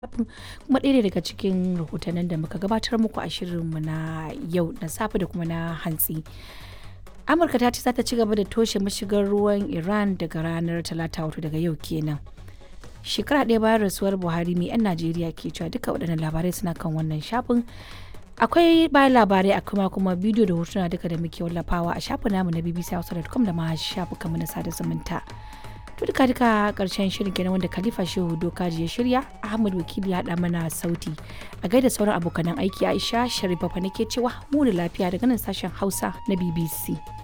kuma ɗaya ne daga cikin rahotannin da muka gabatar muku a shirinmu na yau na safe da kuma na hantsi. Amurka ta ce za ta ci gaba da toshe mashigar ruwan Iran daga ranar Talata wato daga yau kenan. Shekara ɗaya bayan rasuwar Buhari mai 'yan Najeriya ke cewa duka waɗannan labarai suna kan wannan shafin. Akwai bayan labarai a kuma kuma bidiyo da hotuna duka da muke wallafawa a shafin namu na bbc.com da ma shafukanmu na sada zumunta. To duka duka karshen shirin kenan wanda Khalifa Shehu Dokaji ya shirya, Ahmad Wakili ya haɗa mana sauti. A gaida sauran abokanan aiki Aisha Sharifa fa nake cewa mu da lafiya daga nan sashen Hausa na BBC.